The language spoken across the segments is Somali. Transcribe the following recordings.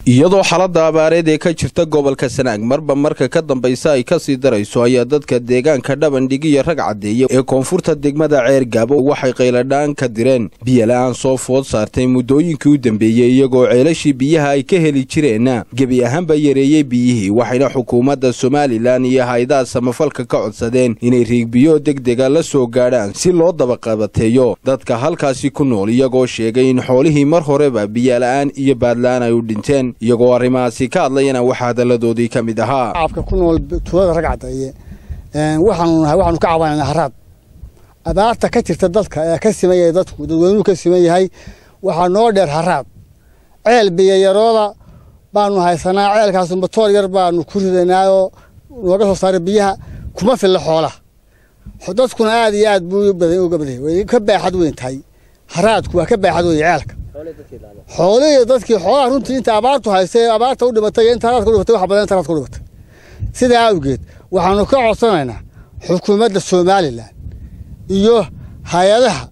iyadoo xaalada abaareed ee ka jirta gobolka sanaag marba marka ka dambaysa ay kasii darayso ayaa dadka deegaanka dhabandhig iyo rag caddeeya ee koonfurta degmada ceer gaabo waxay qayladhaan ka direen biyola-aan soo food saartay muddooyinkii u dambeeyey iyagoo ceelashii biyaha ay ka heli jireenna gebi ahaanba yareeyey biyihii waxayna xukuumadda somalilan iyo hay-adaha samafalka ka codsadeen inay riigbiyo degdega la soo gaadhaan si loo dabaqabateeyo dadka halkaasi ku nool iyagoo sheegay in xoolihii mar horeba biyola-aan iyo baadla-aan ay u dhinteen iyagoo arrimahaasi ka hadlayana waxaa hadalladoodii ka mid ahaa shacabka ku nool tuulada rag caddeeye waxaanu nahay waxaanu ka cabanayna haraad abaarta ka jirta dadka ee ka siman yahay dadku dadweynuhu ka siman yahay waxaa noo dheer haraad ceel biyayarooda baanu haysanaa ceelkaasu matoor yar baanu ku ridanaayoo nooga soo saaray biyaha kuma filla xoolaha dadkuna aad iyo aad buu uga baday way ka baaxad weyn tahay haraadku waa ka baaxad weyn ceelka xoolihii dadkii xoolaha runtii inta abaartu haystay abaarta u dhimatay inta haraadka u dhimatay wax badan inta haraadka u dhimatay sidaa awgeed waxaanu ka codsanaynaa xukuumadda somalilan iyo hay-adaha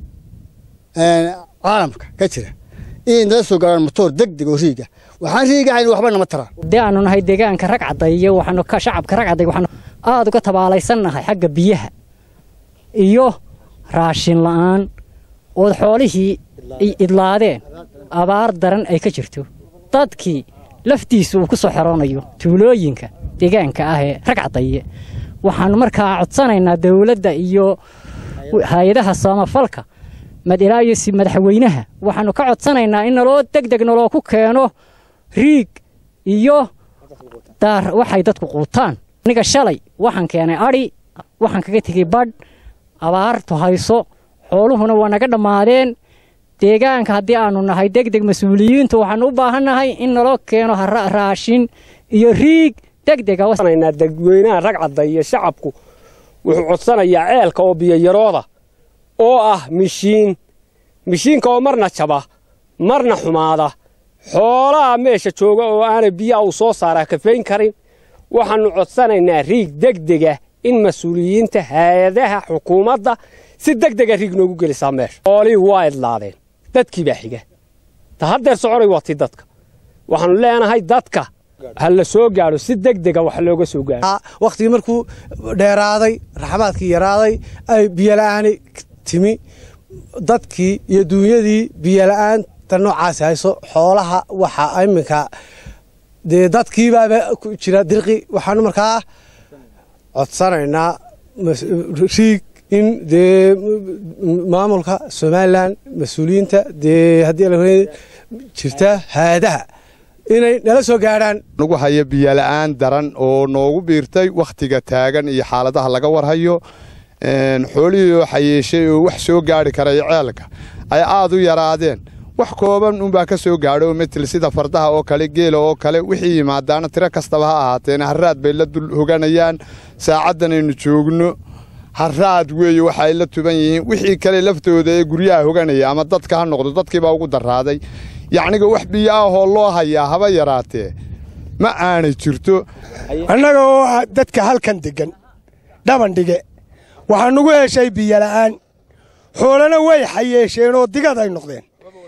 caalamka ka jira inay nala soo gaaraan matoor deg deg oo riiga waxaan riigahayn waxba nama taraan dee aanu nahay deegaanka rag caddayo waxaanu shacabka rag cadday waxaanu aada uga tabaalaysannahay xagga biyaha iyo raashin la'aan ood xoolihii idlaadeen abaar daran ay ka jirto dadkii laftiisa uu ku soo xeroonayo tuulooyinka deegaanka ah ee rag caddaye waxaannu markaa codsanaynaa dawladda iyo hay-adaha samafalka ilaa iyo madaxweynaha waxaannu ka codsanaynaa in naloo deg deg naloo ku keeno riig iyo daar waxay dadku quutaan aniga shalay waxaan keenay adhi waxaan kaga tegey badh abaartu hayso xooluhuna waa naga dhammaadeen deegaanka haddii aanu nahay deg deg mas-uuliyiintu waxaanu u baahannahay in naloo keeno raashin iyo riig degdeganaa dadweynaha rag cadda iyo shacabku wuxuu codsanayaa ceelka oo biyayarooda oo ah mishiin mishiinka oo marna jaba marna xumaada xoolaha meesha jooga oo aanay biyaha uu soo saaraa kafayn karin waxaannu codsanaynaa riig degdega in mas-uuliyiinta hay-adaha xukuumadda si degdega riig noogu gelisaa meesha xoolihii waa idlaadeen dadkii baa xiga ta haddeer soconay waa ti dadka waxaannu leenahay dadka ha la soo gaadho si degdega wax looga soo gaadho wakhtigii markuu dheeraaday raxmaadkii yaraaday ay biyola'aani timi dadkii iyo duunyadii biyola'aanta noocaasi hayso xoolaha waxaa iminka dee dadkiibaaba ku jira dirqi waxaanu markaa codsanaynaa riig in dee maamulka somalilan mas-uuliyiinta dee haddii jirta hay-adaha inay nala soo gaadhaan nagu haya biyola'aan daran oo noogu biirtay wakhtiga taagan iyo xaaladaha laga warhayo xoolihii oo xayeeshay oo wax soo gaari karay ceelka ay aad u yaraadeen wax kooban unbaa ka soo gaadho metel sida fardaha oo kale geela oo kale wixii yimaadaana tiro kastaba ha ahaateen haraad bay la dul hoganayaan saacaddanaynu joogno haraad weeye waxa ay la tuban yihiin wixii kale laftooda ee guryaha hoganaya ama dadka ha noqdo dadkiibaa ugu darraaday yacniga wax biyo ahoo loo hayaa haba yaraatee ma aanay jirto annaga oo ah dadka halkan deggan dhabandhige waxaa nugu heshay biyola'aan xoolana way xayeesheen oo digad ay noqdeen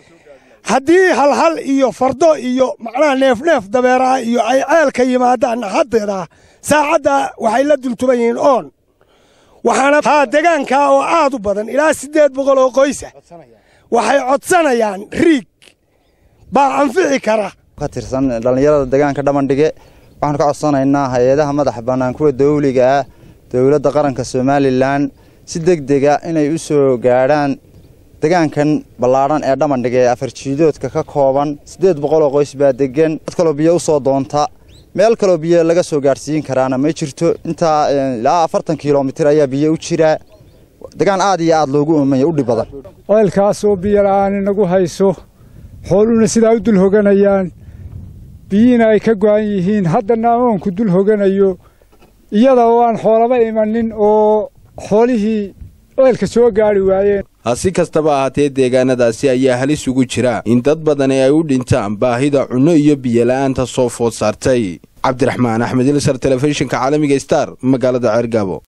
haddii halhal iyo fardo iyo macnaha neefneef dabeeraha iyo ay ceelka yimaadaanna haddeeda saacadda waxay la dultuban yihiin oon waxaana haa degaankaa oo aad u badan ilaa siddeed boqol oo qoysa waxay codsanayaan riig baa anfici kara ka tirsan dhallinyarada deegaanka dhabandhige waxaanu ka codsanaynaa hay-adaha madaxa bannaan kuwa dawliga ah dowladda qaranka somalilan si degdega inay u soo gaadhaan degaankan ballaadhan ee dhabandhige ee afarjiidoodka ka kooban siddeed boqol oo qoys baa deggan dad kaloo biyo u soo doonta meel kaloo biyo laga soo gaadhsiin karaana ma jirto intaa ilaa afartan kilomitir ayaa biyo u jira degaan aad iyo aad loogu oomaya u dhib badan ceelkaasoo biyola'aan inagu hayso xooluhuna sidaa u dul hoganayaan biyihiina ay ka go'an yihiin haddana amoonku dul hoganayo iyada oo aan xoolaba imanin oo xoolihii ceelka soo gaadhi waayeen si kastaba ahaatee deegaanadaasi ayaa halis ugu jira in dad badani ay u dhintaan baahida cunno iyo biyola'aanta soo food saartay cabdiraxmaan axmed ilsar telefishinka caalamiga star magaalada ceergaabo